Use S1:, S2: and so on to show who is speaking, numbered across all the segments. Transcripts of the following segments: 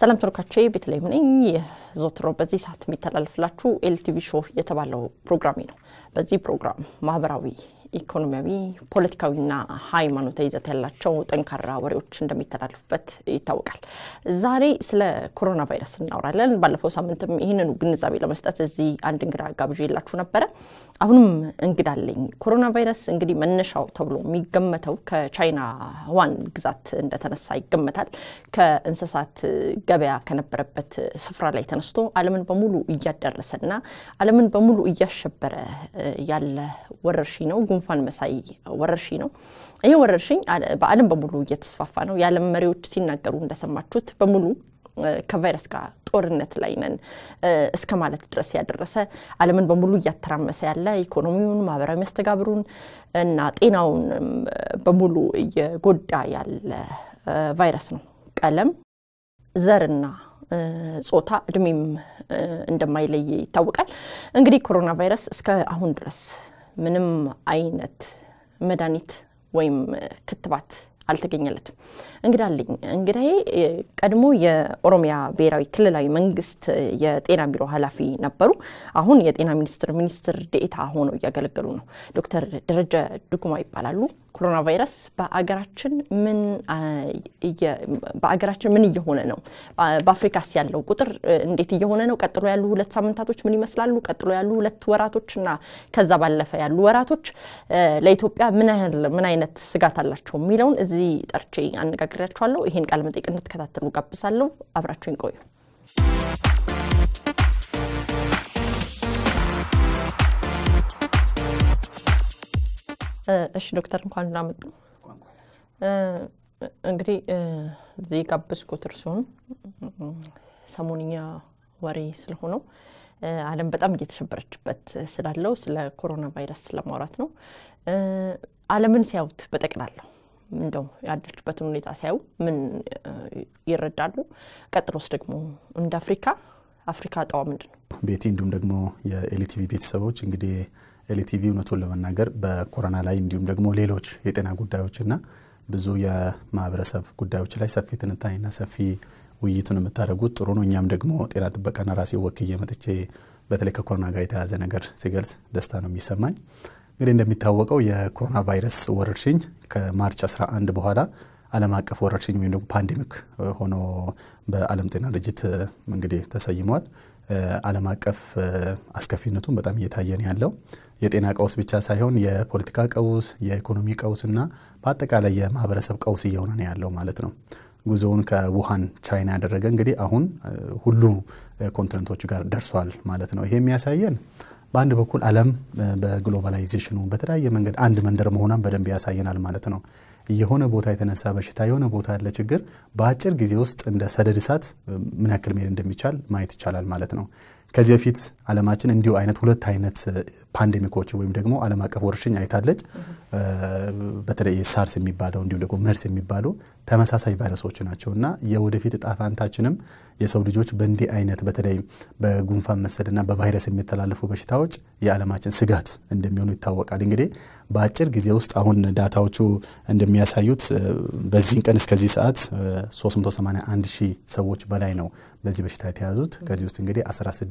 S1: ሰላም ተመልካቾቼ ቤተልሔም ነኝ። ዘወትሮ በዚህ ሰዓት የሚተላለፍላችሁ ኤልቲቪ ሾው የተባለው ፕሮግራሜ ነው። በዚህ ፕሮግራም ማህበራዊ፣ ኢኮኖሚያዊ፣ ፖለቲካዊና ሃይማኖታዊ ይዘት ያላቸው ጠንካራ ወሬዎች እንደሚተላለፉበት ይታወቃል። ዛሬ ስለ ኮሮና ቫይረስ እናወራለን። ባለፈው ሳምንትም ይህንኑ ግንዛቤ ለመስጠት እዚህ አንድ እንግዳ ጋብዤላችሁ ነበረ። አሁንም እንግዳ አለኝ። ኮሮና ቫይረስ እንግዲህ መነሻው ተብሎ የሚገመተው ከቻይና ዋን ግዛት እንደተነሳ ይገመታል። ከእንስሳት ገበያ ከነበረበት ስፍራ ላይ ተነስቶ ዓለምን በሙሉ እያዳረሰና ዓለምን በሙሉ እያሸበረ ያለ ወረርሽኝ ነው። ጉንፋን መሳይ ወረርሽኝ ነው። ይህ ወረርሽኝ በዓለም በሙሉ እየተስፋፋ ነው። የዓለም መሪዎች ሲናገሩ እንደሰማችሁት በሙሉ ከቫይረስ ጋር ጦርነት ላይ ነን እስከ ማለት ድረስ ያደረሰ ዓለምን በሙሉ እያተራመሰ ያለ ኢኮኖሚውን፣ ማህበራዊ መስተጋብሩን እና ጤናውን በሙሉ እየጎዳ ያለ ቫይረስ ነው። ቀለም፣ ዘርና ጾታ፣ እድሜም እንደማይለይ ይታወቃል። እንግዲህ ኮሮና ቫይረስ እስከ አሁን ድረስ ምንም አይነት መድኃኒት ወይም ክትባት አልተገኘለትም። እንግዳ አለኝ። እንግዳዬ ቀድሞ የኦሮሚያ ብሔራዊ ክልላዊ መንግስት የጤና ቢሮ ኃላፊ ነበሩ። አሁን የጤና ሚኒስትር ሚኒስትር ዴኤታ ሆነው እያገለገሉ ነው። ዶክተር ደረጀ ዱጉማ ይባላሉ። ኮሮና ቫይረስ በአገራችን ምን በአገራችን ምን እየሆነ ነው? በአፍሪካስ ያለው ቁጥር እንዴት እየሆነ ነው? ቀጥሎ ያሉ ሁለት ሳምንታቶች ምን ይመስላሉ? ቀጥሎ ያሉ ሁለት ወራቶች እና ከዛ ባለፈ ያሉ ወራቶች ለኢትዮጵያ ምን ያህል ምን አይነት ስጋት አላቸው የሚለውን እዚህ ጠርቼ አነጋግሬያችኋለሁ። ይሄን ቃለ መጠይቅ እንድትከታተሉ ጋብዛለሁ። አብራችሁን ቆዩ። እሺ ዶክተር እንኳን እንዳመጡ። እንግዲህ እዚህ ጋበዝኩት እርስዎን ሰሞንኛ ወሬ ስለሆነው ዓለም በጣም እየተሸበረችበት ስላለው ስለ ኮሮና ቫይረስ ለማውራት ነው። ዓለምን ሲያዩት በጠቅላላው እንደው ያለችበትን ሁኔታ ሲያዩ ምን ይረዳሉ? ቀጥሎስ ደግሞ እንደ አፍሪካ አፍሪካ እጣዋ ምንድን ነው?
S2: ቤቲ እንዲሁም ደግሞ የኤልቲቪ ቤተሰቦች እንግዲህ ኤልቲቪ እውነቱን ለመናገር በኮሮና ላይ እንዲሁም ደግሞ ሌሎች የጤና ጉዳዮችና ብዙ የማህበረሰብ ጉዳዮች ላይ ሰፊ ትንታኔና ሰፊ ውይይቱን የምታደርጉት ጥሩ ነው። እኛም ደግሞ ጤና ጥበቃና ራሴ ወክዬ መጥቼ በተለይ ከኮሮና ጋር የተያዘ ነገር ሲገልጽ ደስታ ነው የሚሰማኝ። እንግዲህ እንደሚታወቀው የኮሮና ቫይረስ ወረርሽኝ ከማርች 11 በኋላ ዓለም አቀፍ ወረርሽኝ ወይም ደግሞ ፓንዴሚክ ሆኖ በዓለም ጤና ድርጅት እንግዲህ ተሰይሟል። ዓለም አቀፍ አስከፊነቱን በጣም እየታየን ያለው የጤና ቀውስ ብቻ ሳይሆን የፖለቲካ ቀውስ፣ የኢኮኖሚ ቀውስ እና በአጠቃላይ የማህበረሰብ ቀውስ እየሆነ ነው ያለው ማለት ነው። ጉዞውን ከውሃን ቻይና ያደረገ እንግዲህ አሁን ሁሉ ኮንቲነንቶች ጋር ደርሷል ማለት ነው። ይሄ የሚያሳየን በአንድ በኩል ዓለም በግሎባላይዜሽኑ በተለያየ መንገድ አንድ መንደር መሆኗን በደንብ ያሳየናል ማለት ነው። የሆነ ቦታ የተነሳ በሽታ የሆነ ቦታ ያለ ችግር በአጭር ጊዜ ውስጥ እንደ ሰደድ እሳት ምን ያክል መሄድ እንደሚቻል ማየት ይቻላል ማለት ነው። ከዚህ በፊት ዓለማችን እንዲሁ አይነት ሁለት አይነት ፓንዴሚኮች ወይም ደግሞ ዓለም አቀፍ ወረርሽኝ አይታለች። በተለይ ሳርስ የሚባለው እንዲሁም ደግሞ መርስ የሚባሉ ተመሳሳይ ቫይረሶች ናቸው እና የወደፊት እጣ ፈንታችንም የሰው ልጆች በእንዲህ አይነት በተለይ በጉንፋን መሰልና በቫይረስ የሚተላለፉ በሽታዎች የዓለማችን ስጋት እንደሚሆኑ ይታወቃል። እንግዲህ በአጭር ጊዜ ውስጥ አሁን ዳታዎቹ እንደሚያሳዩት በዚህን ቀን እስከዚህ ሰዓት 381 ሺህ ሰዎች በላይ ነው በዚህ በሽታ የተያዙት። ከዚህ ውስጥ እንግዲህ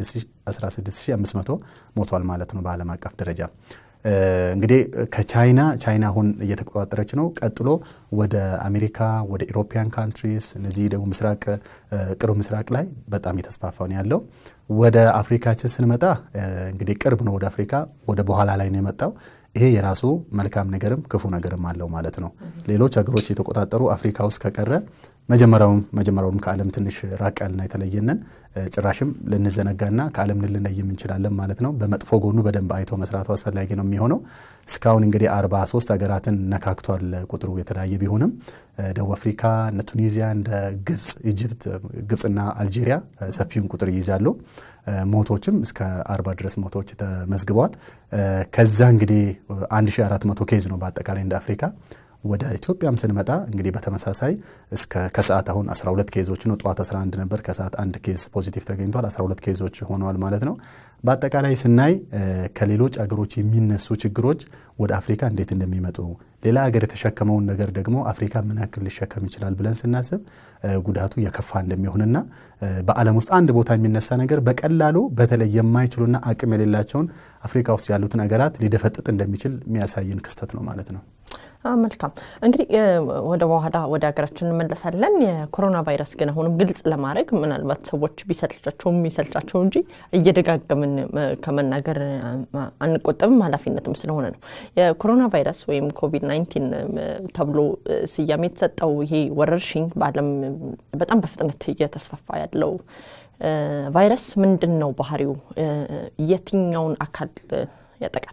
S2: 16500 ሞቷል ማለት ነው በዓለም አቀፍ ደረጃ። እንግዲህ ከቻይና ቻይና አሁን እየተቆጣጠረች ነው። ቀጥሎ ወደ አሜሪካ፣ ወደ ኢሮፒያን ካንትሪስ እነዚህ ደግሞ ምስራቅ ቅርብ ምስራቅ ላይ በጣም የተስፋፋ ነው ያለው። ወደ አፍሪካችን ስንመጣ እንግዲህ ቅርብ ነው ወደ አፍሪካ፣ ወደ በኋላ ላይ ነው የመጣው። ይሄ የራሱ መልካም ነገርም ክፉ ነገርም አለው ማለት ነው። ሌሎች ሀገሮች የተቆጣጠሩ አፍሪካ ውስጥ ከቀረ መጀመሪያውም መጀመሪያውም ከዓለም ትንሽ ራቅ ያልና የተለየንን ጭራሽም ልንዘነጋና ከዓለም ልንለይ እንችላለን ማለት ነው። በመጥፎ ጎኑ በደንብ አይቶ መስራቱ አስፈላጊ ነው የሚሆነው። እስካሁን እንግዲህ 43 ሀገራትን ነካክቷል። ቁጥሩ የተለያየ ቢሆንም ደቡብ አፍሪካ፣ እነ ቱኒዚያ፣ እንደ ግብፅ፣ ኢጅፕት፣ ግብፅና አልጄሪያ ሰፊውን ቁጥር ይይዛሉ። ሞቶችም እስከ 40 ድረስ ሞቶች ተመዝግበዋል። ከዛ እንግዲህ 1400 ኬዝ ነው በአጠቃላይ እንደ አፍሪካ ወደ ኢትዮጵያም ስንመጣ እንግዲህ በተመሳሳይ እስከ ከሰዓት አሁን 12 ኬዞች ነው። ጠዋት 11 ነበር፣ ከሰዓት አንድ ኬዝ ፖዚቲቭ ተገኝቷል። 12 ኬዞች ሆነዋል ማለት ነው። በአጠቃላይ ስናይ ከሌሎች አገሮች የሚነሱ ችግሮች ወደ አፍሪካ እንዴት እንደሚመጡ ሌላ ሀገር የተሸከመውን ነገር ደግሞ አፍሪካ ምን ያክል ሊሸከም ይችላል ብለን ስናስብ ጉዳቱ የከፋ እንደሚሆንና በዓለም ውስጥ አንድ ቦታ የሚነሳ ነገር በቀላሉ በተለይ የማይችሉና አቅም የሌላቸውን አፍሪካ ውስጥ ያሉትን ሀገራት ሊደፈጥጥ እንደሚችል የሚያሳይን ክስተት ነው ማለት ነው።
S1: መልካም እንግዲህ ወደ በኋላ ወደ ሀገራችን እንመለሳለን። የኮሮና ቫይረስ ግን አሁንም ግልጽ ለማድረግ ምናልባት ሰዎች ቢሰልቻቸው የሚሰልቻቸው እንጂ እየደጋገምን ከመናገር አንቆጠብም፣ ኃላፊነትም ስለሆነ ነው። የኮሮና ቫይረስ ወይም ኮቪድ 19 ተብሎ ስያሜ የተሰጠው ይሄ ወረርሽኝ በዓለም በጣም በፍጥነት እየተስፋፋ ያለው ቫይረስ ምንድን ነው ባህሪው? የትኛውን አካል ያጠቃል?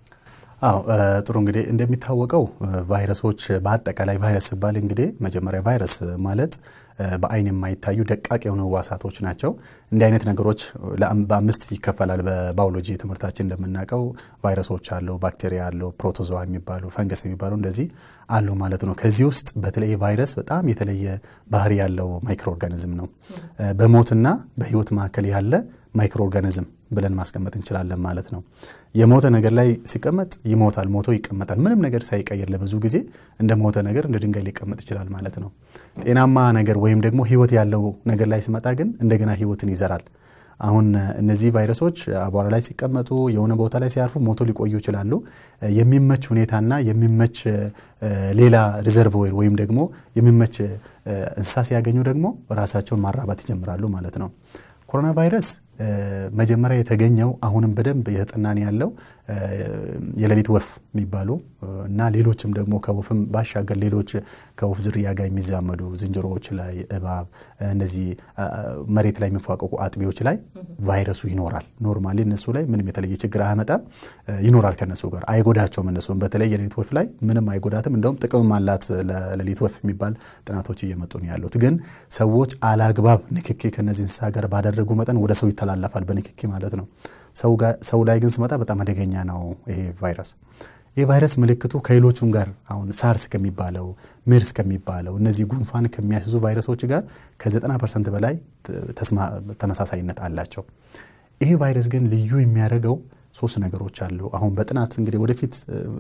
S2: አዎ ጥሩ እንግዲህ እንደሚታወቀው ቫይረሶች በአጠቃላይ ቫይረስ ሲባል እንግዲህ መጀመሪያ ቫይረስ ማለት በአይን የማይታዩ ደቃቅ የሆኑ ህዋሳቶች ናቸው። እንዲህ አይነት ነገሮች በአምስት ይከፈላል። በባዮሎጂ ትምህርታችን እንደምናውቀው ቫይረሶች አለው፣ ባክቴሪያ አለው፣ ፕሮቶዞዋ የሚባሉ ፈንገስ የሚባሉ እንደዚህ አሉ ማለት ነው። ከዚህ ውስጥ በተለይ ቫይረስ በጣም የተለየ ባህሪ ያለው ማይክሮ ኦርጋኒዝም ነው። በሞትና በህይወት መካከል ያለ ማይክሮ ኦርጋኒዝም ብለን ማስቀመጥ እንችላለን ማለት ነው። የሞተ ነገር ላይ ሲቀመጥ ይሞታል፣ ሞቶ ይቀመጣል። ምንም ነገር ሳይቀየር ለብዙ ጊዜ እንደ ሞተ ነገር እንደ ድንጋይ ሊቀመጥ ይችላል ማለት ነው። ጤናማ ነገር ወይም ደግሞ ህይወት ያለው ነገር ላይ ሲመጣ ግን እንደገና ህይወትን ይዘራል። አሁን እነዚህ ቫይረሶች አቧራ ላይ ሲቀመጡ የሆነ ቦታ ላይ ሲያርፉ ሞቶ ሊቆዩ ይችላሉ። የሚመች ሁኔታና የሚመች ሌላ ሪዘርቮር ወይም ደግሞ የሚመች እንስሳ ሲያገኙ ደግሞ ራሳቸውን ማራባት ይጀምራሉ ማለት ነው። ኮሮና ቫይረስ መጀመሪያ የተገኘው አሁንም በደንብ እየተጠናን ያለው የሌሊት ወፍ የሚባሉ እና ሌሎችም ደግሞ ከወፍም ባሻገር ሌሎች ከወፍ ዝርያ ጋር የሚዛመዱ ዝንጀሮዎች ላይ፣ እባብ፣ እነዚህ መሬት ላይ የሚፏቀቁ አጥቢዎች ላይ ቫይረሱ ይኖራል። ኖርማሊ እነሱ ላይ ምንም የተለየ ችግር አያመጣም። ይኖራል ከነሱ ጋር አይጎዳቸውም። እነሱም በተለይ የሌሊት ወፍ ላይ ምንም አይጎዳትም። እንደውም ጥቅምም አላት ለሌሊት ወፍ የሚባል ጥናቶች እየመጡ ነው ያሉት። ግን ሰዎች አላግባብ ንክኪ ከነዚህ እንስሳ ጋር ባደረጉ መጠን ወደ ሰው ይተላለፋል፣ በንክኪ ማለት ነው። ሰው ላይ ግን ስመጣ በጣም አደገኛ ነው ይሄ ቫይረስ። ይህ ቫይረስ ምልክቱ ከሌሎቹም ጋር አሁን ሳርስ ከሚባለው ሜርስ ከሚባለው እነዚህ ጉንፋን ከሚያስዙ ቫይረሶች ጋር ከ90 ፐርሰንት በላይ ተመሳሳይነት አላቸው። ይሄ ቫይረስ ግን ልዩ የሚያደርገው ሶስት ነገሮች አሉ። አሁን በጥናት እንግዲህ ወደፊት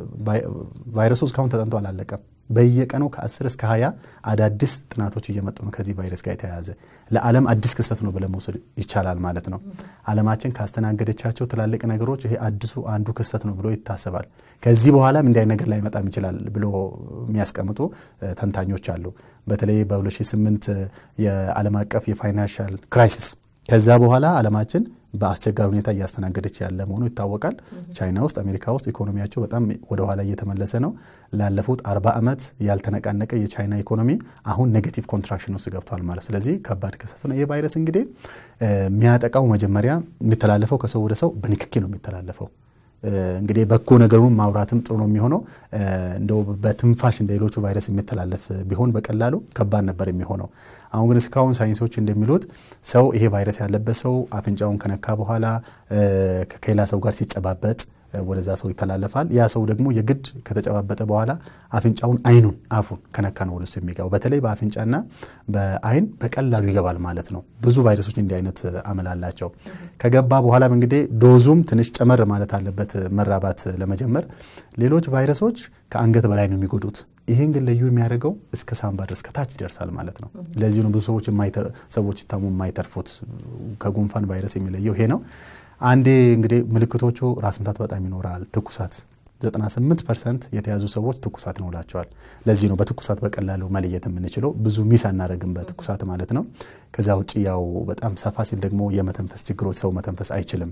S2: ቫይረሱ እስካሁን ተጠንቶ አላለቀም። በየቀኑ ከ10 እስከ 20 አዳዲስ ጥናቶች እየመጡ ነው ከዚህ ቫይረስ ጋር የተያያዘ ለዓለም አዲስ ክስተት ነው ብለን መውሰድ ይቻላል ማለት ነው። ዓለማችን ካስተናገደቻቸው ትላልቅ ነገሮች ይሄ አዲሱ አንዱ ክስተት ነው ብሎ ይታሰባል። ከዚህ በኋላም እንዲህ ነገር ላይመጣም ይችላል ብሎ የሚያስቀምጡ ተንታኞች አሉ። በተለይ በ2008 የዓለም አቀፍ የፋይናንሻል ክራይሲስ ከዛ በኋላ ዓለማችን በአስቸጋሪ ሁኔታ እያስተናገደች ያለ መሆኑ ይታወቃል። ቻይና ውስጥ፣ አሜሪካ ውስጥ ኢኮኖሚያቸው በጣም ወደኋላ እየተመለሰ ነው። ላለፉት አርባ ዓመት ያልተነቃነቀ የቻይና ኢኮኖሚ አሁን ኔጌቲቭ ኮንትራክሽን ውስጥ ገብቷል ማለት ስለዚህ ከባድ ክስተት ነው። ይህ ቫይረስ እንግዲህ የሚያጠቃው መጀመሪያ የሚተላለፈው ከሰው ወደ ሰው በንክኪ ነው የሚተላለፈው። እንግዲህ በጎ ነገሩን ማውራትም ጥሩ ነው የሚሆነው። እንደው በትንፋሽ እንደ ሌሎቹ ቫይረስ የሚተላለፍ ቢሆን በቀላሉ ከባድ ነበር የሚሆነው። አሁን ግን እስካሁን ሳይንሶች እንደሚሉት ሰው ይሄ ቫይረስ ያለበት ሰው አፍንጫውን ከነካ በኋላ ከሌላ ሰው ጋር ሲጨባበጥ ወደዛ ሰው ይተላለፋል። ያ ሰው ደግሞ የግድ ከተጨባበጠ በኋላ አፍንጫውን፣ አይኑን፣ አፉን ከነካ ነው ወደሱ የሚገባው። በተለይ በአፍንጫና በአይን በቀላሉ ይገባል ማለት ነው። ብዙ ቫይረሶች እንዲህ አይነት አመል አላቸው። ከገባ በኋላም እንግዲህ ዶዙም ትንሽ ጨመር ማለት አለበት መራባት ለመጀመር። ሌሎች ቫይረሶች ከአንገት በላይ ነው የሚጎዱት። ይህን ግን ልዩ የሚያደርገው እስከ ሳምባ ድረስ ከታች ይደርሳል ማለት ነው። ለዚህ ነው ብዙ ሰዎች ሰዎች ሲታሙ የማይተርፉት። ከጉንፋን ቫይረስ የሚለየው ይሄ ነው። አንዴ እንግዲህ ምልክቶቹ ራስ ምታት በጣም ይኖራል፣ ትኩሳት 98 ፐርሰንት የተያዙ ሰዎች ትኩሳት ይኖራቸዋል። ለዚህ ነው በትኩሳት በቀላሉ መለየት የምንችለው። ብዙ ሚስ አናደርግም በትኩሳት ማለት ነው። ከዛ ውጭ ያው በጣም ሰፋ ሲል ደግሞ የመተንፈስ ችግሮች፣ ሰው መተንፈስ አይችልም።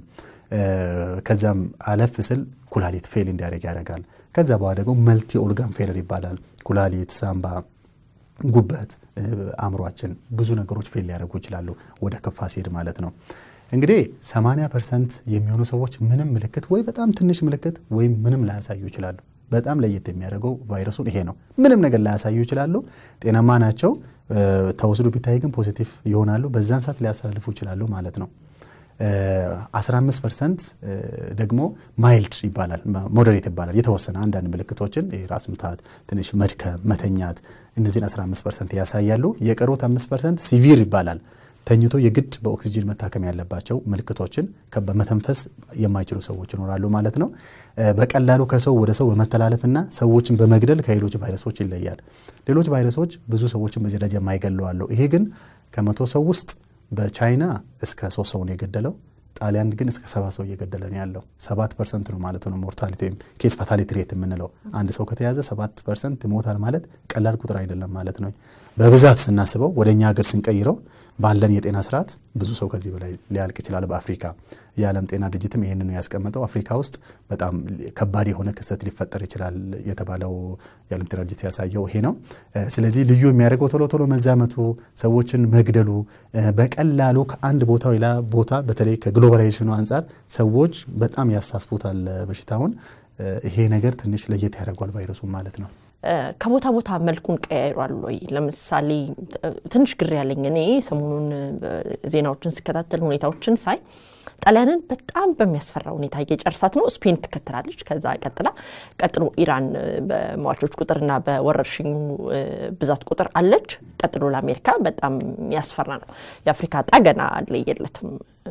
S2: ከዛም አለፍ ስል ኩላሊት ፌል እንዲያደርግ ያደርጋል። ከዛ በኋላ ደግሞ መልቲ ኦርጋን ፌለር ይባላል። ኩላሊት፣ ሳምባ፣ ጉበት፣ አእምሯችን ብዙ ነገሮች ፌል ሊያደርጉ ይችላሉ ወደ ከፋ ሲሄድ ማለት ነው። እንግዲህ 80 ፐርሰንት የሚሆኑ ሰዎች ምንም ምልክት ወይ በጣም ትንሽ ምልክት ወይም ምንም ላያሳዩ ይችላሉ። በጣም ለየት የሚያደርገው ቫይረሱን ይሄ ነው። ምንም ነገር ላያሳዩ ይችላሉ፣ ጤናማ ናቸው። ተወስዶ ቢታይ ግን ፖዚቲቭ ይሆናሉ። በዛን ሰዓት ሊያስተላልፉ ይችላሉ ማለት ነው። 15 ፐርሰንት ደግሞ ማይልድ ይባላል፣ ሞዴሬት ይባላል። የተወሰነ አንዳንድ ምልክቶችን ራስ ምታት፣ ትንሽ መድከም፣ መተኛት እነዚህን 15 ፐርሰንት ያሳያሉ። የቀሩት 5 ፐርሰንት ሲቪር ይባላል። ተኝቶ የግድ በኦክሲጅን መታከም ያለባቸው ምልክቶችን በመተንፈስ የማይችሉ ሰዎች ይኖራሉ ማለት ነው። በቀላሉ ከሰው ወደ ሰው በመተላለፍና ሰዎችን በመግደል ከሌሎች ቫይረሶች ይለያል። ሌሎች ቫይረሶች ብዙ ሰዎችን በዚህ ደረጃ የማይገሉ አሉ። ይሄ ግን ከመቶ ሰው ውስጥ በቻይና እስከ ሶስት ሰውን የገደለው ጣሊያን ግን እስከ ሰባ ሰው እየገደለ ነው ያለው። ሰባት ፐርሰንት ነው ማለት ነው ሞርታሊቲ ወይም ኬስ ፋታሊቲ ሬት የምንለው። አንድ ሰው ከተያዘ ሰባት ፐርሰንት ሞታል ማለት ቀላል ቁጥር አይደለም ማለት ነው። በብዛት ስናስበው ወደ እኛ ሀገር ስንቀይረው ባለን የጤና ስርዓት ብዙ ሰው ከዚህ በላይ ሊያልቅ ይችላል። በአፍሪካ የዓለም ጤና ድርጅትም ይህንን ነው ያስቀመጠው። አፍሪካ ውስጥ በጣም ከባድ የሆነ ክስተት ሊፈጠር ይችላል የተባለው የዓለም ጤና ድርጅት ያሳየው ይሄ ነው። ስለዚህ ልዩ የሚያደርገው ቶሎ ቶሎ መዛመቱ፣ ሰዎችን መግደሉ፣ በቀላሉ ከአንድ ቦታ ሌላ ቦታ በተለይ ከግሎባላይዜሽኑ አንጻር ሰዎች በጣም ያሳስፉታል በሽታውን። ይሄ ነገር ትንሽ ለየት ያደርጓል ቫይረሱን ማለት ነው።
S1: ከቦታ ቦታ መልኩን ቀያይሯል ወይ? ለምሳሌ ትንሽ ግር ያለኝ እኔ ሰሞኑን ዜናዎችን ስከታተል ሁኔታዎችን ሳይ ጣሊያንን በጣም በሚያስፈራ ሁኔታ እየጨርሳት ነው። ስፔን ትከተላለች። ከዛ ቀጥላ ቀጥሎ ኢራን በሟቾች ቁጥርና በወረርሽኙ ብዛት ቁጥር አለች። ቀጥሎ ለአሜሪካ በጣም የሚያስፈራ ነው። የአፍሪካ ዕጣ ገና አልለየለትም።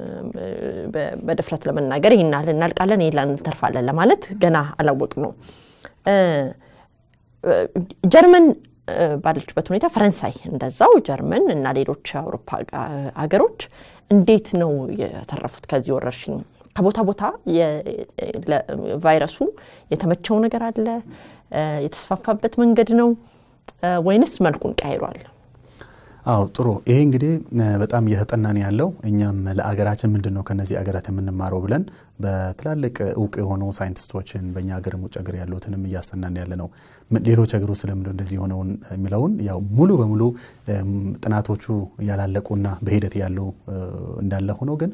S1: በድፍረት ለመናገር ይህን ያህል እናልቃለን፣ ይህን እንተርፋለን ለማለት ገና አላወቅ ነው። ጀርመን ባለችበት ሁኔታ ፈረንሳይ እንደዛው፣ ጀርመን እና ሌሎች የአውሮፓ ሀገሮች እንዴት ነው የተረፉት ከዚህ ወረርሽኝ? ከቦታ ቦታ ቫይረሱ የተመቸው ነገር አለ? የተስፋፋበት መንገድ ነው ወይንስ መልኩን ቀይሯል?
S2: አዎ ጥሩ። ይሄ እንግዲህ በጣም እየተጠናን ያለው እኛም ለአገራችን ምንድን ነው ከነዚህ አገራት የምንማረው ብለን በትላልቅ እውቅ የሆኑ ሳይንቲስቶችን በእኛ ሀገርም ውጭ ሀገር ያሉትንም እያስጠናን ያለ ነው። ሌሎች ሀገሮች ስለምንድን እንደዚህ የሆነውን የሚለውን ያው ሙሉ በሙሉ ጥናቶቹ ያላለቁና በሂደት ያሉ እንዳለ ሆኖ ግን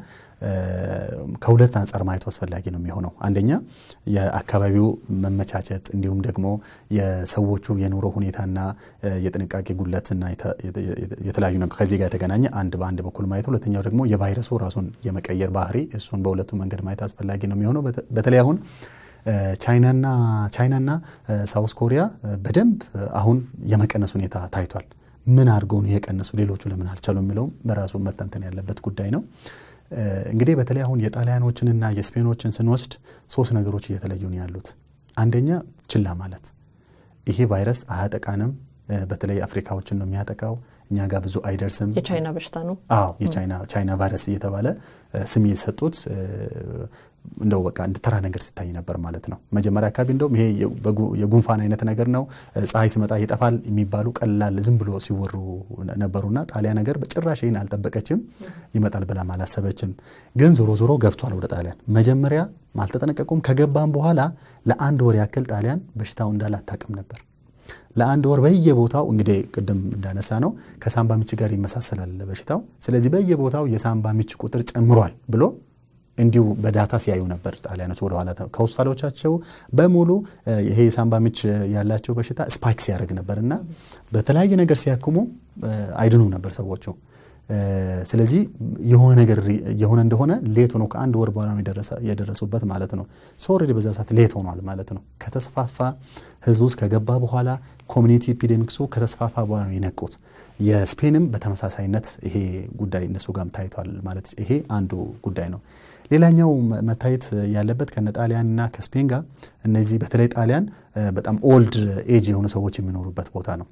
S2: ከሁለት አንጻር ማየቱ አስፈላጊ ነው የሚሆነው። አንደኛ የአካባቢው መመቻቸት እንዲሁም ደግሞ የሰዎቹ የኑሮ ሁኔታና የጥንቃቄ ጉድለትና የተለያዩ ነገር ከዚህ ጋር የተገናኘ አንድ በአንድ በኩል ማየት፣ ሁለተኛው ደግሞ የቫይረሱ ራሱን የመቀየር ባህሪ እሱን በሁለቱ መንገድ ማየት አስፈላጊ ነው የሚሆነው። በተለይ አሁን ቻይናና ቻይናና ሳውስ ኮሪያ በደንብ አሁን የመቀነስ ሁኔታ ታይቷል። ምን አድርገው ነው የቀነሱ ሌሎቹ ለምን አልቻሉ የሚለውም በራሱ መተንተን ያለበት ጉዳይ ነው። እንግዲህ በተለይ አሁን የጣሊያኖችንና የስፔኖችን ስንወስድ ሶስት ነገሮች እየተለዩ ነው ያሉት። አንደኛ ችላ ማለት፣ ይሄ ቫይረስ አያጠቃንም፣ በተለይ አፍሪካዎችን ነው የሚያጠቃው፣ እኛ ጋር ብዙ አይደርስም።
S1: የቻይና በሽታ ነው።
S2: አዎ የቻይና ቫይረስ እየተባለ ስም እየተሰጡት እንደው በቃ እንደ ተራ ነገር ሲታይ ነበር ማለት ነው። መጀመሪያ አካባቢ እንደውም ይሄ የጉንፋን አይነት ነገር ነው፣ ፀሐይ ሲመጣ ይጠፋል የሚባሉ ቀላል ዝም ብሎ ሲወሩ ነበሩና ጣሊያን ነገር በጭራሽ ይህን አልጠበቀችም፣ ይመጣል ብላም አላሰበችም። ግን ዞሮ ዞሮ ገብቷል ወደ ጣሊያን። መጀመሪያ አልተጠነቀቁም። ከገባም በኋላ ለአንድ ወር ያክል ጣሊያን በሽታው እንዳለ አታውቅም ነበር። ለአንድ ወር በየቦታው እንግዲህ ቅድም እንዳነሳ ነው ከሳምባ ምች ጋር ይመሳሰላል በሽታው። ስለዚህ በየቦታው የሳምባ ምች ቁጥር ጨምሯል ብሎ እንዲሁ በዳታ ሲያዩ ነበር ጣሊያኖች ወደኋላ ከውሳሌዎቻቸው በሙሉ ይሄ የሳምባ ምች ያላቸው በሽታ ስፓይክ ሲያደርግ ነበር እና በተለያየ ነገር ሲያክሙ አይድኑ ነበር ሰዎቹ። ስለዚህ የሆነ ነገር የሆነ እንደሆነ ሌት ሆኖ ከአንድ ወር በኋላ የደረሱበት ማለት ነው። ሰው ኦልሬዲ በዛ ሰዓት ሌት ሆኗል ማለት ነው። ከተስፋፋ ህዝብ ውስጥ ከገባ በኋላ ኮሚኒቲ ኢፒዴሚክሱ ከተስፋፋ በኋላ ነው የነቁት። የስፔንም በተመሳሳይነት ይሄ ጉዳይ እነሱ ጋርም ታይቷል ማለት ይሄ አንዱ ጉዳይ ነው። ሌላኛው መታየት ያለበት ከነ ጣሊያንና ከስፔን ጋር እነዚህ በተለይ ጣሊያን በጣም ኦልድ ኤጅ የሆኑ ሰዎች የሚኖሩበት ቦታ ነው።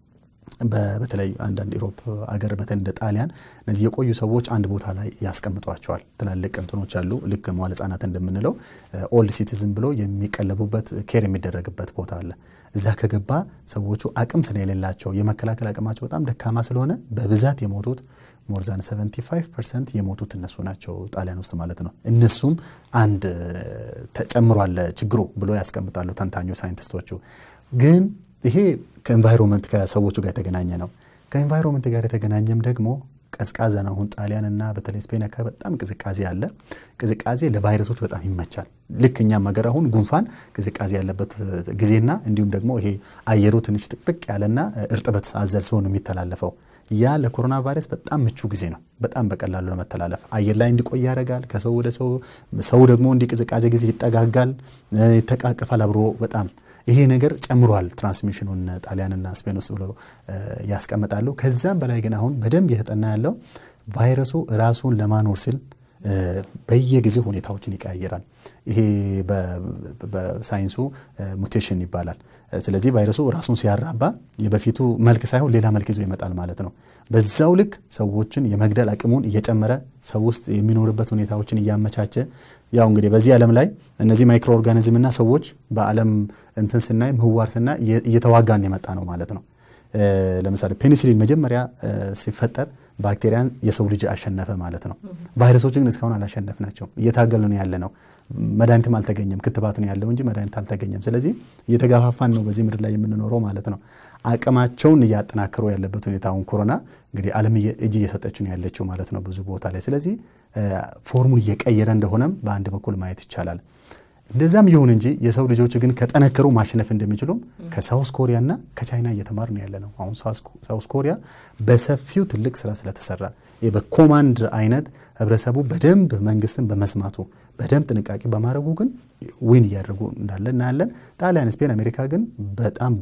S2: በተለይ አንዳንድ ኢሮፕ አገር በተለይ እንደ ጣሊያን እነዚህ የቆዩ ሰዎች አንድ ቦታ ላይ ያስቀምጧቸዋል። ትላልቅ እንትኖች አሉ። ልክ መዋለ ሕጻናት እንደምንለው ኦልድ ሲቲዝን ብሎ የሚቀለቡበት ኬር የሚደረግበት ቦታ አለ። እዛ ከገባ ሰዎቹ አቅም ስለሌላቸው የመከላከል አቅማቸው በጣም ደካማ ስለሆነ በብዛት የሞቱት ሞርዛን 75 ፐርሰንት የሞቱት እነሱ ናቸው ጣሊያን ውስጥ ማለት ነው። እነሱም አንድ ተጨምሯል ችግሩ ብሎ ያስቀምጣሉ ተንታኞ ሳይንቲስቶቹ ግን ይሄ ከኤንቫይሮንመንት ከሰዎቹ ጋር የተገናኘ ነው። ከኤንቫይሮንመንት ጋር የተገናኘም ደግሞ ቀዝቃዛ ነው። አሁን ጣሊያንና በተለይ ስፔን አካባቢ በጣም ቅዝቃዜ አለ። ቅዝቃዜ ለቫይረሶች በጣም ይመቻል። ልክ እኛም ሀገር አሁን ጉንፋን ቅዝቃዜ ያለበት ጊዜና እንዲሁም ደግሞ ይሄ አየሩ ትንሽ ጥቅጥቅ ያለና እርጥበት አዘል ሲሆን የሚተላለፈው ያ ለኮሮና ቫይረስ በጣም ምቹ ጊዜ ነው። በጣም በቀላሉ ለመተላለፍ አየር ላይ እንዲቆይ ያደርጋል። ከሰው ወደ ሰው ሰው ደግሞ እንዲ ቅዝቃዜ ጊዜ ይጠጋጋል፣ ይተቃቀፋል አብሮ በጣም ይሄ ነገር ጨምሯል ትራንስሚሽኑን ጣሊያንና ስፔን ውስጥ ብለው ያስቀምጣሉ። ከዛም በላይ ግን አሁን በደንብ እየተጠና ያለው ቫይረሱ ራሱን ለማኖር ሲል በየጊዜው ሁኔታዎችን ይቀያየራል። ይሄ በሳይንሱ ሙቴሽን ይባላል። ስለዚህ ቫይረሱ ራሱን ሲያራባ የበፊቱ መልክ ሳይሆን ሌላ መልክ ይዞ ይመጣል ማለት ነው። በዛው ልክ ሰዎችን የመግደል አቅሙን እየጨመረ ሰው ውስጥ የሚኖርበት ሁኔታዎችን እያመቻቸ ያው እንግዲህ በዚህ ዓለም ላይ እነዚህ ማይክሮ ኦርጋኒዝምና ሰዎች በዓለም እንትን ስናይ ምህዋር ስናይ እየተዋጋን የመጣ ነው ማለት ነው። ለምሳሌ ፔኒሲሊን መጀመሪያ ሲፈጠር ባክቴሪያን የሰው ልጅ አሸነፈ ማለት ነው። ቫይረሶችን ግን እስካሁን አላሸነፍናቸው፣ እየታገሉ ነው ያለ ነው። መድኃኒትም አልተገኘም። ክትባት ነው ያለው እንጂ መድኃኒት አልተገኘም። ስለዚህ እየተጋፋፋን ነው በዚህ ምድር ላይ የምንኖረው ማለት ነው። አቅማቸውን እያጠናከሩ ያለበት ሁኔታ አሁን ኮሮና እንግዲህ ዓለም እጅ እየሰጠች ነው ያለችው ማለት ነው ብዙ ቦታ ላይ። ስለዚህ ፎርሙን እየቀየረ እንደሆነም በአንድ በኩል ማየት ይቻላል። እንደዛም ይሁን እንጂ የሰው ልጆች ግን ከጠነከሩ ማሸነፍ እንደሚችሉም ከሳውስ ኮሪያና ከቻይና እየተማር ነው ያለ ነው። አሁን ሳውስ ኮሪያ በሰፊው ትልቅ ስራ ስለተሰራ በኮማንድ አይነት ህብረተሰቡ በደንብ መንግስትን በመስማቱ በደንብ ጥንቃቄ በማድረጉ ግን ዊን እያደረጉ እንዳለ እናያለን። ጣሊያን፣ ስፔን፣ አሜሪካ ግን በጣም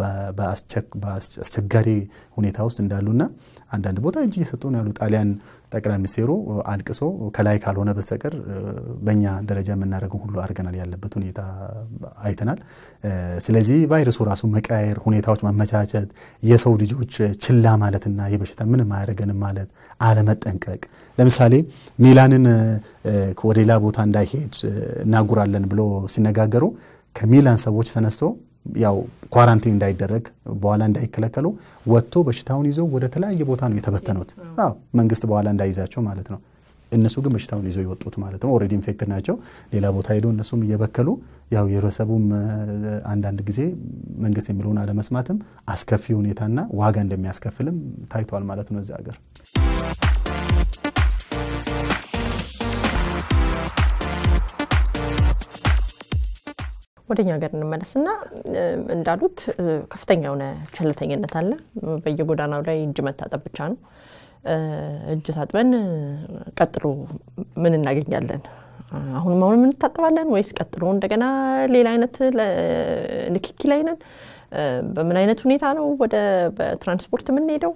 S2: በአስቸጋሪ ሁኔታ ውስጥ እንዳሉና አንዳንድ ቦታ እጅ እየሰጡ ነው ያሉ ጣሊያን ጠቅላይ ሚኒስቴሩ አልቅሶ ከላይ ካልሆነ በስተቀር በእኛ ደረጃ የምናደርገው ሁሉ አድርገናል ያለበት ሁኔታ አይተናል። ስለዚህ ቫይረሱ ራሱ መቀያየር፣ ሁኔታዎች ማመቻቸት፣ የሰው ልጆች ችላ ማለትና የበሽታ ምንም አያደርገንም ማለት አለመጠንቀቅ። ለምሳሌ ሚላንን ወደ ሌላ ቦታ እንዳይሄድ እናጉራለን ብሎ ሲነጋገሩ ከሚላን ሰዎች ተነስቶ ያው ኳራንቲን እንዳይደረግ በኋላ እንዳይከለከሉ ወጥቶ በሽታውን ይዘው ወደ ተለያየ ቦታ ነው የተበተኑት። አዎ መንግስት በኋላ እንዳይዛቸው ማለት ነው። እነሱ ግን በሽታውን ይዘው የወጡት ማለት ነው። ኦልሬዲ ኢንፌክትድ ናቸው። ሌላ ቦታ ሄደው እነሱም እየበከሉ ያው የህብረተሰቡም አንዳንድ ጊዜ መንግስት የሚለውን አለመስማትም አስከፊ ሁኔታና ዋጋ እንደሚያስከፍልም ታይቷል ማለት ነው እዚህ ሀገር።
S1: ወደኛ ሀገር እንመለስና እንዳሉት ከፍተኛ የሆነ ቸልተኝነት አለ። በየጎዳናው ላይ እጅ መታጠብ ብቻ ነው። እጅ ታጥበን ቀጥሎ ምን እናገኛለን? አሁንም አሁንም እንታጠባለን ወይስ ቀጥሎ እንደገና ሌላ አይነት ንክኪ ላይ ነን? በምን አይነት ሁኔታ ነው ወደ በትራንስፖርት የምንሄደው?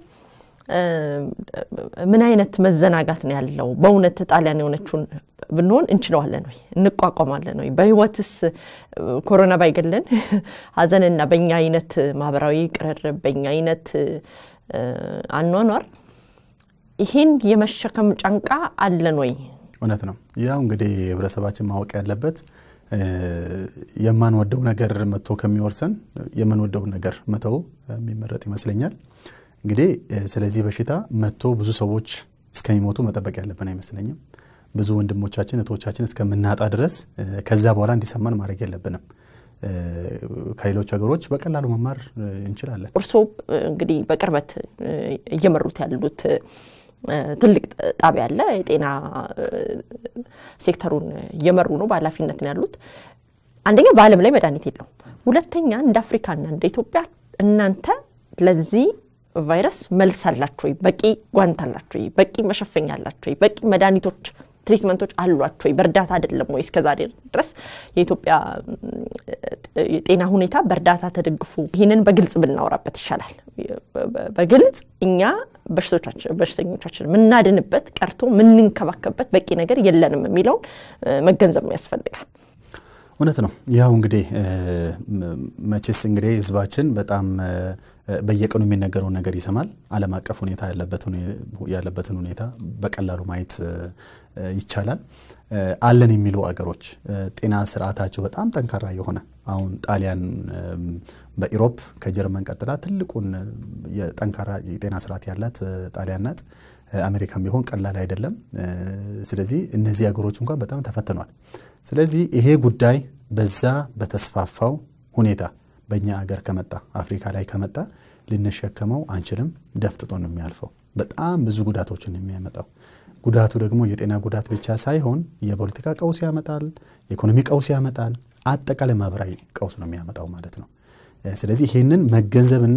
S1: ምን አይነት መዘናጋት ነው ያለው? በእውነት ጣሊያን የሆነችውን ብንሆን እንችለዋለን ወይ? እንቋቋማለን ወይ? በህይወትስ ኮሮና ባይገለን ሀዘንና በእኛ አይነት ማህበራዊ ቅርርብ በእኛ አይነት አኗኗር ይህን የመሸከም ጫንቃ አለን ወይ?
S2: እውነት ነው። ያው እንግዲህ ህብረተሰባችን ማወቅ ያለበት የማንወደው ነገር መጥቶ ከሚወርሰን የምንወደውን ነገር መተው የሚመረጥ ይመስለኛል። እንግዲህ ስለዚህ በሽታ መጥቶ ብዙ ሰዎች እስከሚሞቱ መጠበቅ ያለብን አይመስለኝም። ብዙ ወንድሞቻችን እህቶቻችን እስከምናጣ ድረስ ከዛ በኋላ እንዲሰማን ማድረግ የለብንም። ከሌሎች ሀገሮች በቀላሉ መማር እንችላለን።
S1: እርስዎ እንግዲህ በቅርበት እየመሩት ያሉት ትልቅ ጣቢያ አለ። የጤና ሴክተሩን እየመሩ ነው፣ በኃላፊነት ነው ያሉት። አንደኛ በዓለም ላይ መድኃኒት የለውም። ሁለተኛ እንደ አፍሪካና እንደ ኢትዮጵያ እናንተ ለዚህ ቫይረስ መልስ አላችሁ ወይ? በቂ ጓንት አላችሁ ወይ? በቂ መሸፈኛ አላችሁ ወይ? በቂ መድኃኒቶች ትሪትመንቶች አሏቸው ወይ? በእርዳታ አይደለም ወይ? እስከዛሬ ድረስ የኢትዮጵያ የጤና ሁኔታ በእርዳታ ተደግፉ። ይህንን በግልጽ ብናወራበት ይሻላል። በግልጽ እኛ በሽተኞቻችን የምናድንበት ቀርቶ የምንንከባከብበት በቂ ነገር የለንም የሚለውን መገንዘብ ያስፈልጋል።
S2: እውነት ነው። ያው እንግዲህ መቼስ እንግዲህ ህዝባችን በጣም በየቀኑ የሚነገረውን ነገር ይሰማል። ዓለም አቀፍ ሁኔታ ያለበትን ሁኔታ በቀላሉ ማየት ይቻላል። አለን የሚሉ አገሮች ጤና ስርዓታቸው በጣም ጠንካራ የሆነ አሁን ጣሊያን በኢሮፕ ከጀርመን ቀጥላ ትልቁን የጠንካራ የጤና ስርዓት ያላት ጣሊያን ናት። አሜሪካም ቢሆን ቀላል አይደለም። ስለዚህ እነዚህ ሀገሮች እንኳን በጣም ተፈትኗል። ስለዚህ ይሄ ጉዳይ በዛ በተስፋፋው ሁኔታ በእኛ አገር ከመጣ አፍሪካ ላይ ከመጣ ልንሸከመው አንችልም። ደፍጥጦ ነው የሚያልፈው። በጣም ብዙ ጉዳቶችን የሚያመጣው ጉዳቱ ደግሞ የጤና ጉዳት ብቻ ሳይሆን የፖለቲካ ቀውስ ያመጣል፣ የኢኮኖሚ ቀውስ ያመጣል፣ አጠቃላይ ማህበራዊ ቀውስ ነው የሚያመጣው ማለት ነው። ስለዚህ ይህንን መገንዘብና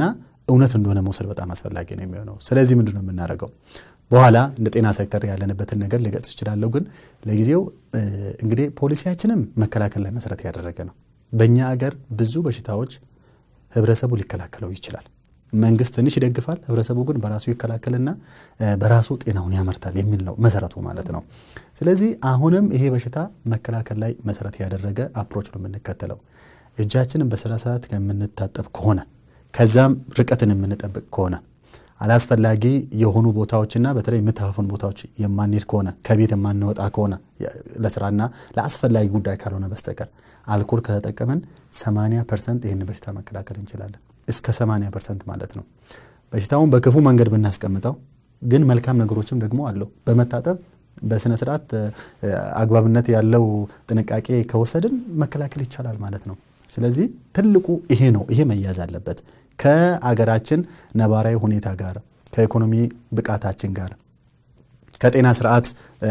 S2: እውነት እንደሆነ መውሰድ በጣም አስፈላጊ ነው የሚሆነው። ስለዚህ ምንድን ነው የምናደርገው? በኋላ እንደ ጤና ሴክተር ያለንበትን ነገር ልገልጽ እችላለሁ። ግን ለጊዜው እንግዲህ ፖሊሲያችንም መከላከል ላይ መሰረት ያደረገ ነው። በእኛ አገር ብዙ በሽታዎች ህብረተሰቡ ሊከላከለው ይችላል። መንግስት ትንሽ ይደግፋል፣ ህብረተሰቡ ግን በራሱ ይከላከልና በራሱ ጤናውን ያመርታል የሚል ነው መሰረቱ ማለት ነው። ስለዚህ አሁንም ይሄ በሽታ መከላከል ላይ መሰረት ያደረገ አፕሮች ነው የምንከተለው። እጃችንን በስራ ሰዓት ከምንታጠብ ከሆነ ከዛም ርቀትን የምንጠብቅ ከሆነ አላስፈላጊ የሆኑ ቦታዎችና በተለይ የምታፋፉን ቦታዎች የማንሄድ ከሆነ ከቤት የማንወጣ ከሆነ ለስራና ለአስፈላጊ ጉዳይ ካልሆነ በስተቀር አልኮል ከተጠቀምን 80 ፐርሰንት ይህን በሽታ መከላከል እንችላለን። እስከ 80 ፐርሰንት ማለት ነው። በሽታውን በክፉ መንገድ ብናስቀምጠው ግን መልካም ነገሮችም ደግሞ አለው። በመታጠብ በስነ ስርዓት አግባብነት ያለው ጥንቃቄ ከወሰድን መከላከል ይቻላል ማለት ነው። ስለዚህ ትልቁ ይሄ ነው። ይሄ መያዝ አለበት። ከአገራችን ነባራዊ ሁኔታ ጋር ከኢኮኖሚ ብቃታችን ጋር ከጤና ስርዓት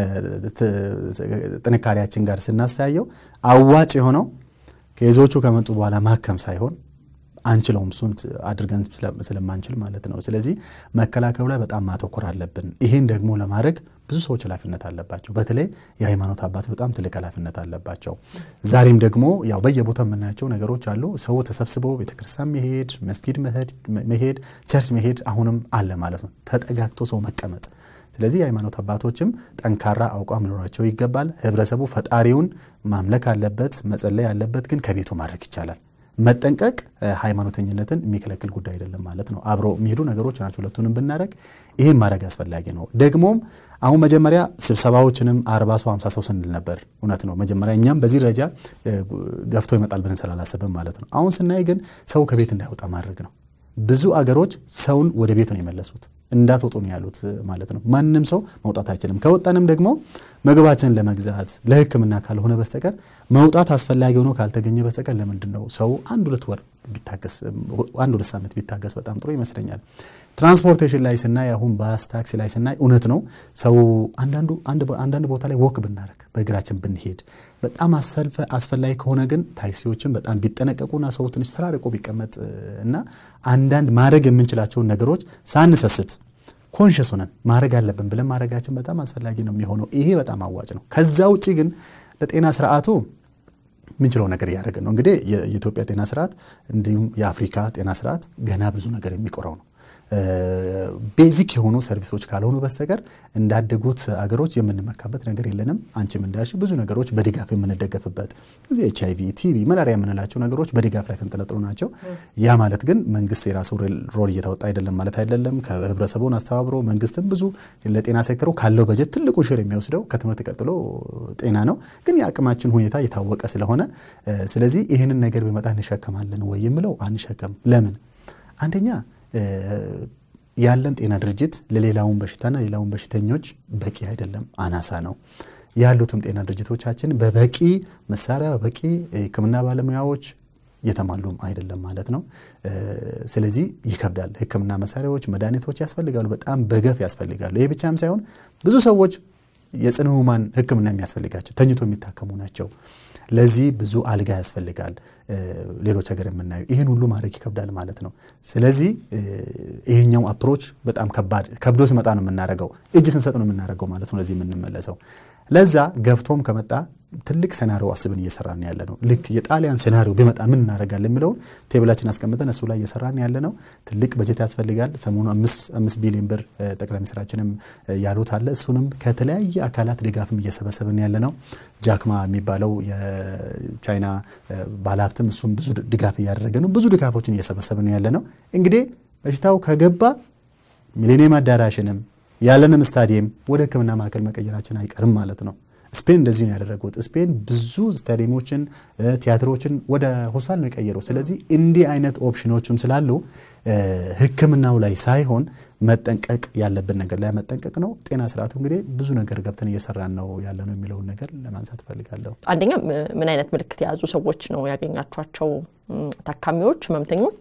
S2: ጥንካሬያችን ጋር ስናስተያየው አዋጭ የሆነው ኬዞቹ ከመጡ በኋላ ማከም ሳይሆን አንችለውም እሱን አድርገን ስለማንችል ማለት ነው። ስለዚህ መከላከሉ ላይ በጣም ማተኮር አለብን። ይህን ደግሞ ለማድረግ ብዙ ሰዎች ኃላፊነት አለባቸው። በተለይ የሃይማኖት አባቶች በጣም ትልቅ ኃላፊነት አለባቸው። ዛሬም ደግሞ ያው በየቦታው የምናያቸው ነገሮች አሉ። ሰው ተሰብስበው ቤተክርስቲያን መሄድ፣ መስጊድ መሄድ፣ ቸርች መሄድ አሁንም አለ ማለት ነው። ተጠጋግቶ ሰው መቀመጥ ስለዚህ የሃይማኖት አባቶችም ጠንካራ አቋም ሊኖራቸው ይገባል። ህብረተሰቡ ፈጣሪውን ማምለክ አለበት፣ መጸለይ አለበት። ግን ከቤቱ ማድረግ ይቻላል። መጠንቀቅ ሃይማኖተኝነትን የሚከለክል ጉዳይ አይደለም ማለት ነው። አብሮ የሚሄዱ ነገሮች ናቸው። ሁለቱንም ብናደረግ ይህም ማድረግ አስፈላጊ ነው። ደግሞም አሁን መጀመሪያ ስብሰባዎችንም አርባ ሰው ሃምሳ ሰው ስንል ነበር። እውነት ነው። መጀመሪያ እኛም በዚህ ደረጃ ገፍቶ ይመጣል ብለን ስላላሰብን ማለት ነው። አሁን ስናይ ግን ሰው ከቤት እንዳይወጣ ማድረግ ነው። ብዙ አገሮች ሰውን ወደ ቤት ነው የመለሱት። እንዳትወጡ ነው ያሉት ማለት ነው። ማንም ሰው መውጣት አይችልም። ከወጣንም ደግሞ ምግባችንን ለመግዛት ለሕክምና ካልሆነ በስተቀር መውጣት አስፈላጊ ሆኖ ካልተገኘ በስተቀር ለምንድን ነው ሰው አንድ ሁለት ወር ቢታገስ አንድ ሁለት ሳምንት ቢታገስ በጣም ጥሩ ይመስለኛል። ትራንስፖርቴሽን ላይ ስናይ አሁን ባስ ታክሲ ላይ ስናይ እውነት ነው ሰው አንዳንድ ቦታ ላይ ወክ ብናደረግ በእግራችን ብንሄድ በጣም አስፈላጊ ከሆነ ግን ታክሲዎችን በጣም ቢጠነቀቁና ሰው ትንሽ ተራርቆ ቢቀመጥ እና አንዳንድ ማድረግ የምንችላቸውን ነገሮች ሳንሰስት ኮንሽስ ሆነን ማድረግ አለብን ብለን ማድረጋችን በጣም አስፈላጊ ነው የሚሆነው። ይሄ በጣም አዋጭ ነው። ከዛ ውጭ ግን ለጤና ስርዓቱ የምንችለው ነገር እያደረግን ነው። እንግዲህ የኢትዮጵያ ጤና ስርዓት እንዲሁም የአፍሪካ ጤና ስርዓት ገና ብዙ ነገር የሚቆረው ነው። ቤዚክ የሆኑ ሰርቪሶች ካልሆኑ በስተቀር እንዳደጉት አገሮች የምንመካበት ነገር የለንም። አንቺም እንዳልሽ ብዙ ነገሮች በድጋፍ የምንደገፍበት እዚህ ኤች አይቪ፣ ቲቪ፣ መላሪያ የምንላቸው ነገሮች በድጋፍ ላይ ተንጠለጥሎ ናቸው። ያ ማለት ግን መንግስት የራሱ ሮል እየተወጣ አይደለም ማለት አይደለም። ከህብረተሰቡን አስተባብሮ መንግስትም ብዙ ለጤና ሴክተሩ ካለው በጀት ትልቁ ሽር የሚወስደው ከትምህርት ቀጥሎ ጤና ነው። ግን የአቅማችን ሁኔታ የታወቀ ስለሆነ ስለዚህ ይህንን ነገር ቢመጣ እንሸከማለን ወይ የምለው አንሸከም። ለምን አንደኛ ያለን ጤና ድርጅት ለሌላውን በሽታና ሌላውን በሽተኞች በቂ አይደለም፣ አናሳ ነው። ያሉትም ጤና ድርጅቶቻችን በበቂ መሳሪያ በበቂ ሕክምና ባለሙያዎች የተሟሉም አይደለም ማለት ነው። ስለዚህ ይከብዳል። ሕክምና መሳሪያዎች፣ መድኃኒቶች ያስፈልጋሉ፣ በጣም በገፍ ያስፈልጋሉ። ይህ ብቻም ሳይሆን ብዙ ሰዎች የጽኑ ህሙማን ሕክምና የሚያስፈልጋቸው ተኝቶ የሚታከሙ ናቸው። ለዚህ ብዙ አልጋ ያስፈልጋል። ሌሎች ሀገር የምናየው ይህን ሁሉ ማድረግ ይከብዳል ማለት ነው። ስለዚህ ይሄኛው አፕሮች በጣም ከባድ ከብዶ ሲመጣ ነው የምናደርገው፣ እጅ ስንሰጥ ነው የምናደርገው ማለት ነው። ለዚህ የምንመለሰው ለዛ ገብቶም ከመጣ ትልቅ ሴናሪዮ አስብን እየሰራን ያለ ነው። ልክ የጣሊያን ሴናሪዮ ቢመጣ ምን እናደርጋለን የሚለውን ቴብላችን አስቀምጠን እሱ ላይ እየሰራን ያለ ነው። ትልቅ በጀት ያስፈልጋል። ሰሞኑ አምስት ቢሊዮን ብር ጠቅላይ ሚኒስትራችንም ያሉት አለ። እሱንም ከተለያየ አካላት ድጋፍም እየሰበሰብን ያለ ነው። ጃክማ የሚባለው የቻይና ባለሀብትም እሱም ብዙ ድጋፍ እያደረገ ነው። ብዙ ድጋፎችን እየሰበሰብን ያለ ነው። እንግዲህ በሽታው ከገባ ሚሌኒየም አዳራሽንም ያለንም ስታዲየም ወደ ሕክምና ማዕከል መቀየራችን አይቀርም ማለት ነው። ስፔን እንደዚሁ ነው ያደረጉት። ስፔን ብዙ ስታዲየሞችን፣ ቲያትሮችን ወደ ሆስፒታል ነው የቀየረው። ስለዚህ እንዲህ አይነት ኦፕሽኖችም ስላሉ ሕክምናው ላይ ሳይሆን መጠንቀቅ ያለብን ነገር ላይ መጠንቀቅ ነው። ጤና ስርዓቱ እንግዲህ ብዙ ነገር ገብተን እየሰራን ነው ያለ ነው የሚለውን ነገር ለማንሳት እፈልጋለሁ።
S1: አንደኛ ምን አይነት ምልክት የያዙ ሰዎች ነው ያገኛቸዋቸው ታካሚዎች፣ ህመምተኞች?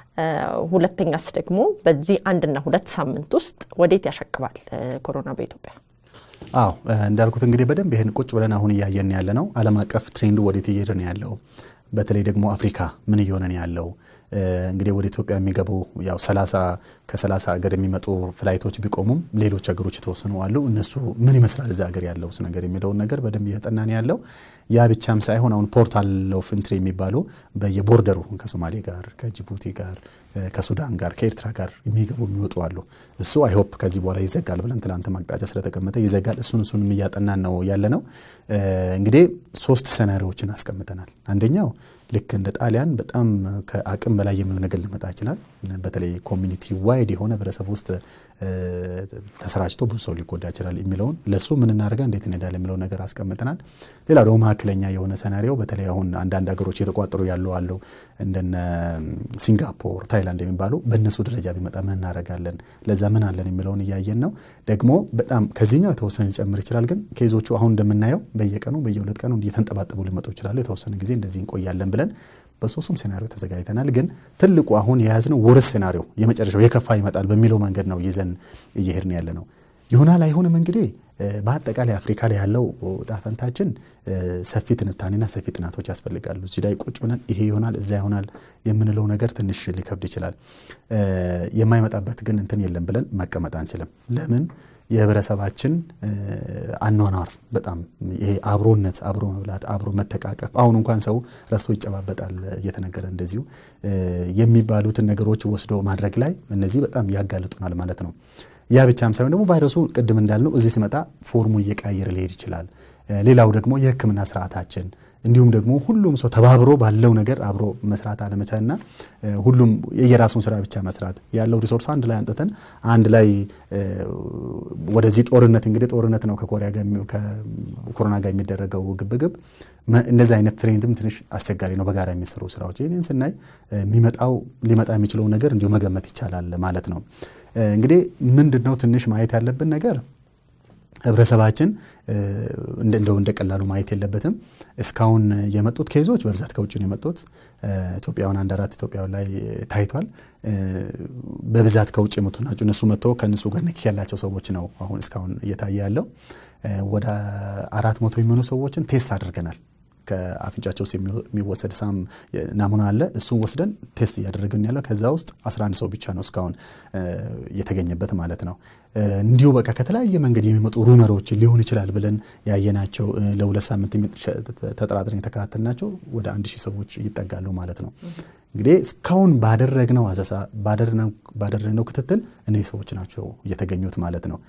S1: ሁለተኛስ ደግሞ በዚህ አንድና ሁለት ሳምንት ውስጥ ወዴት ያሸቅባል ኮሮና በኢትዮጵያ?
S2: አዎ እንዳልኩት እንግዲህ በደንብ ይህን ቁጭ ብለን አሁን እያየን ያለ ነው። ዓለም አቀፍ ትሬንዱ ወዴት እየሄደ ነው ያለው? በተለይ ደግሞ አፍሪካ ምን እየሆነ ነው ያለው? እንግዲህ ወደ ኢትዮጵያ የሚገቡ ያው ሰላሳ ከሰላሳ ሀገር የሚመጡ ፍላይቶች ቢቆሙም ሌሎች ሀገሮች የተወሰኑ አሉ። እነሱ ምን ይመስላል እዚ ሀገር ያለው ነገር የሚለውን ነገር በደንብ እየጠናን ያለው ያ ብቻም ሳይሆን አሁን ፖርታል ኦፍ ኢንትሪ የሚባሉ በየቦርደሩ ከሶማሌ ጋር ከጅቡቲ ጋር ከሱዳን ጋር ከኤርትራ ጋር የሚገቡ የሚወጡ አሉ። እሱ አይሆፕ ከዚህ በኋላ ይዘጋል ብለን ትላንት ማቅጣጫ ስለተቀመጠ ይዘጋል። እሱን እሱንም እያጠናን ነው ያለ ነው። እንግዲህ ሶስት ሰናሪዎችን አስቀምጠናል። አንደኛው ልክ እንደ ጣሊያን በጣም ከአቅም በላይ የሚሆን ነገር ሊመጣ ይችላል። በተለይ ኮሚኒቲ ዋይድ የሆነ ህብረተሰብ ውስጥ ተሰራጭቶ ብዙ ሰው ሊጎዳ ይችላል የሚለውን ለእሱ ምን እናደርጋ እንዴት እንሄዳለን የሚለውን ነገር አስቀምጠናል። ሌላ ደግሞ መካከለኛ የሆነ ሰናሪዮ በተለይ አሁን አንዳንድ ሀገሮች የተቋጠሩ ያሉ አሉ እንደነ ሲንጋፖር፣ ታይላንድ የሚባሉ በእነሱ ደረጃ ቢመጣ ምን እናደርጋለን፣ ለዛ ምን አለን የሚለውን እያየን ነው። ደግሞ በጣም ከዚህኛው የተወሰነ ሊጨምር ይችላል። ግን ኬዞቹ አሁን እንደምናየው በየቀኑ በየሁለት ቀኑ እየተንጠባጠቡ ሊመጡ ይችላሉ። የተወሰነ ጊዜ እንደዚህ እንቆያለን ብለን በሶስቱም ሴናሪዮ ተዘጋጅተናል። ግን ትልቁ አሁን የያዝነው ወርስ ሴናሪዮ የመጨረሻው የከፋ ይመጣል በሚለው መንገድ ነው ይዘን እየሄድን ያለ ነው። ይሆናል አይሆንም እንግዲህ በአጠቃላይ አፍሪካ ላይ ያለው ጣፈንታችን ሰፊ ትንታኔና ሰፊ ጥናቶች ያስፈልጋሉ። እዚህ ላይ ቁጭ ብለን ይሄ ይሆናል እዛ ይሆናል የምንለው ነገር ትንሽ ሊከብድ ይችላል። የማይመጣበት ግን እንትን የለም ብለን መቀመጥ አንችልም። ለምን የህብረተሰባችን አኗኗር በጣም ይሄ አብሮነት፣ አብሮ መብላት፣ አብሮ መተቃቀፍ አሁን እንኳን ሰው ረስቶ ይጨባበጣል እየተነገረ እንደዚሁ የሚባሉትን ነገሮች ወስዶ ማድረግ ላይ እነዚህ በጣም ያጋልጡናል ማለት ነው። ያ ብቻም ሳይሆን ደግሞ ቫይረሱ ቅድም እንዳልነው እዚህ ሲመጣ ፎርሙ እየቀያየረ ሊሄድ ይችላል። ሌላው ደግሞ የህክምና ስርዓታችን እንዲሁም ደግሞ ሁሉም ሰው ተባብሮ ባለው ነገር አብሮ መስራት አለመቻልና ሁሉም የየራሱን ስራ ብቻ መስራት ያለው ሪሶርስ አንድ ላይ አንጥተን አንድ ላይ ወደዚህ ጦርነት እንግዲህ ጦርነት ነው ከኮሮና ጋር የሚደረገው ግብግብ እንደዚህ አይነት ትሬንድም ትንሽ አስቸጋሪ ነው። በጋራ የሚሰሩ ስራዎች ይህንን ስናይ የሚመጣው ሊመጣ የሚችለው ነገር እንዲሁ መገመት ይቻላል ማለት ነው። እንግዲህ ምንድን ነው ትንሽ ማየት ያለብን ነገር ህብረተሰባችን እንደው እንደ ቀላሉ ማየት የለበትም። እስካሁን የመጡት ኬዞች በብዛት ከውጭ ነው የመጡት። ኢትዮጵያውያን አንድ አራት ኢትዮጵያውያን ላይ ታይቷል። በብዛት ከውጭ የመጡ ናቸው። እነሱ መጥቶ ከእነሱ ጋር ንክኪ ያላቸው ሰዎች ነው አሁን እስካሁን እየታየ ያለው። ወደ አራት መቶ የሚሆኑ ሰዎችን ቴስት አድርገናል። ከአፍንጫቸው ውስጥ የሚወሰድ ሳም ናሙና አለ። እሱን ወስደን ቴስት እያደረግን ያለው ከዛ ውስጥ 11 ሰው ብቻ ነው እስካሁን የተገኘበት ማለት ነው። እንዲሁ በቃ ከተለያየ መንገድ የሚመጡ ሩመሮች ሊሆን ይችላል ብለን ያየናቸው ለሁለት ሳምንት ተጠራጥረን የተከታተልናቸው ወደ አንድ ሺህ ሰዎች ይጠጋሉ ማለት ነው። እንግዲህ እስካሁን ባደረግነው አሰሳ ባደረግነው ክትትል እነዚህ ሰዎች ናቸው የተገኙት ማለት ነው።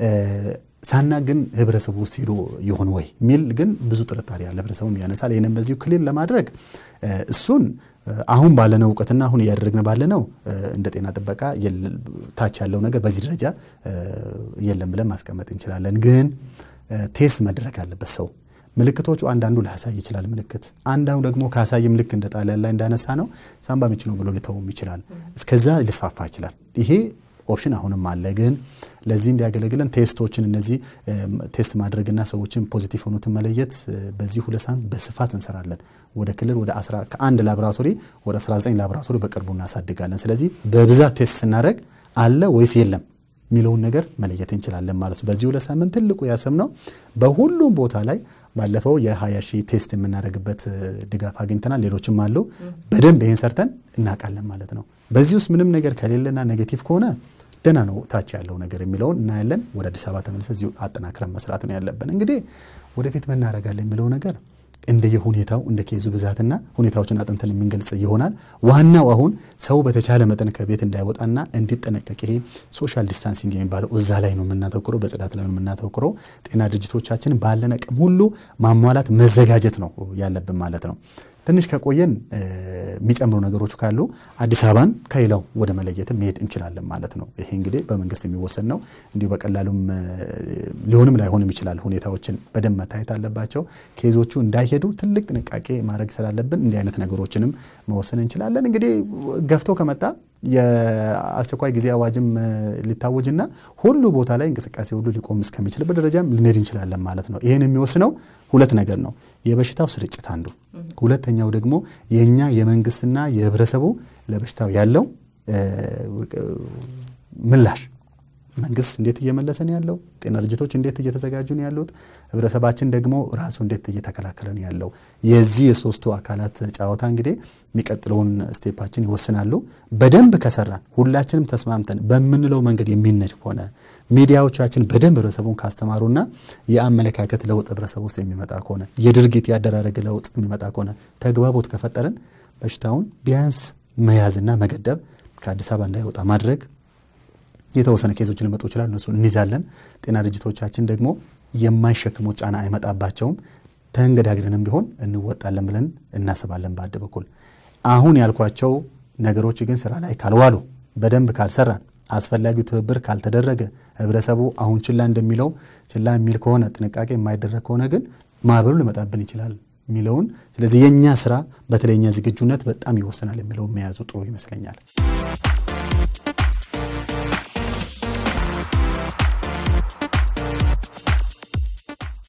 S2: ሳና ግን ህብረተሰቡ ውስጥ ሄዶ ይሆን ወይ የሚል ግን ብዙ ጥርጣሬ ያለ ህብረተሰቡም ያነሳል። ይህንም በዚሁ ክልል ለማድረግ እሱን አሁን ባለነው እውቀትና አሁን እያደረግን ባለነው እንደ ጤና ጥበቃ ታች ያለው ነገር በዚህ ደረጃ የለም ብለን ማስቀመጥ እንችላለን። ግን ቴስት መድረግ አለበት ሰው ምልክቶቹ አንዳንዱ ላያሳይ ይችላል ምልክት፣ አንዳንዱ ደግሞ ካሳይም ልክ እንደ ጣሊያን ላይ እንዳነሳ ነው ሳምባ ምች ነው ብሎ ሊተውም ይችላል። እስከዛ ሊስፋፋ ይችላል። ይሄ ኦፕሽን አሁንም አለ። ግን ለዚህ እንዲያገለግለን ቴስቶችን እነዚህ ቴስት ማድረግና ሰዎችን ፖዚቲቭ ሆኑትን መለየት በዚህ ሁለት ሳምንት በስፋት እንሰራለን። ወደ ክልል ወደ ከአንድ ላቦራቶሪ ወደ 19 ላቦራቶሪ በቅርቡ እናሳድጋለን። ስለዚህ በብዛት ቴስት ስናደረግ አለ ወይስ የለም የሚለውን ነገር መለየት እንችላለን ማለት ነው። በዚህ ሁለት ሳምንት ትልቁ ያሰብነው በሁሉም ቦታ ላይ ባለፈው የ20 ሺህ ቴስት የምናደርግበት ድጋፍ አግኝተናል። ሌሎችም አሉ። በደንብ ይህን ሰርተን እናውቃለን ማለት ነው። በዚህ ውስጥ ምንም ነገር ከሌለና ኔጌቲቭ ከሆነ ደህና ነው ታች ያለው ነገር የሚለውን እናያለን። ወደ አዲስ አበባ ተመልሰ እዚሁ አጠናክረን መስራት ነው ያለብን። እንግዲህ ወደፊት ምን እናደርጋለን የሚለው ነገር እንደየሁኔታው እንደ ኬዙ ብዛትና ሁኔታዎችን አጥንተን የምንገልጽ ይሆናል። ዋናው አሁን ሰው በተቻለ መጠን ከቤት እንዳይወጣና እንዲጠነቀቅ ይሄ ሶሻል ዲስታንሲንግ የሚባለው እዛ ላይ ነው የምናተኩረው፣ በጽዳት ላይ ነው የምናተኩረው። ጤና ድርጅቶቻችን ባለን አቅም ሁሉ ማሟላት መዘጋጀት ነው ያለብን ማለት ነው። ትንሽ ከቆየን የሚጨምሩ ነገሮች ካሉ አዲስ አበባን ከሌላው ወደ መለየትም መሄድ እንችላለን ማለት ነው። ይሄ እንግዲህ በመንግስት የሚወሰን ነው። እንዲሁ በቀላሉም ሊሆንም ላይሆንም ይችላል። ሁኔታዎችን በደንብ መታየት አለባቸው። ኬዞቹ እንዳይሄዱ ትልቅ ጥንቃቄ ማድረግ ስላለብን እንዲህ አይነት ነገሮችንም መወሰን እንችላለን። እንግዲህ ገፍቶ ከመጣ የአስቸኳይ ጊዜ አዋጅም ሊታወጅና ሁሉ ቦታ ላይ እንቅስቃሴ ሁሉ ሊቆም እስከሚችልበት ደረጃም ልንሄድ እንችላለን ማለት ነው። ይህን የሚወስነው ሁለት ነገር ነው። የበሽታው ስርጭት አንዱ፣ ሁለተኛው ደግሞ የእኛ የመንግስትና የህብረተሰቡ ለበሽታው ያለው ምላሽ መንግስት እንዴት እየመለሰ ነው ያለው? ጤና ድርጅቶች እንዴት እየተዘጋጁ ነው ያሉት? ህብረተሰባችን ደግሞ ራሱ እንዴት እየተከላከለ ነው ያለው? የዚህ የሶስቱ አካላት ጨዋታ እንግዲህ የሚቀጥለውን ስቴፓችን ይወስናሉ። በደንብ ከሰራን ሁላችንም ተስማምተን በምንለው መንገድ የሚነድ ከሆነ ሚዲያዎቻችን በደንብ ህብረተሰቡን ካስተማሩና የአመለካከት ለውጥ ህብረተሰቡ ውስጥ የሚመጣ ከሆነ የድርጊት ያደራረግ ለውጥ የሚመጣ ከሆነ ተግባቦት ከፈጠርን በሽታውን ቢያንስ መያዝና መገደብ ከአዲስ አበባ እንዳይወጣ ማድረግ የተወሰነ ኬዞች ሊመጡ ይችላል። እነሱ እንይዛለን። ጤና ድርጅቶቻችን ደግሞ የማይሸክሙት ጫና አይመጣባቸውም። ተንገዳግረንም ቢሆን እንወጣለን ብለን እናስባለን። በአንድ በኩል አሁን ያልኳቸው ነገሮች ግን ስራ ላይ ካልዋሉ፣ በደንብ ካልሰራን፣ አስፈላጊው ትብብር ካልተደረገ፣ ህብረተሰቡ አሁን ችላ እንደሚለው ችላ የሚል ከሆነ ጥንቃቄ የማይደረግ ከሆነ ግን ማዕበሉ ሊመጣብን ይችላል የሚለውን ስለዚህ የእኛ ስራ በተለይ የኛ ዝግጁነት በጣም ይወስናል የሚለውን መያዙ ጥሩ ይመስለኛል።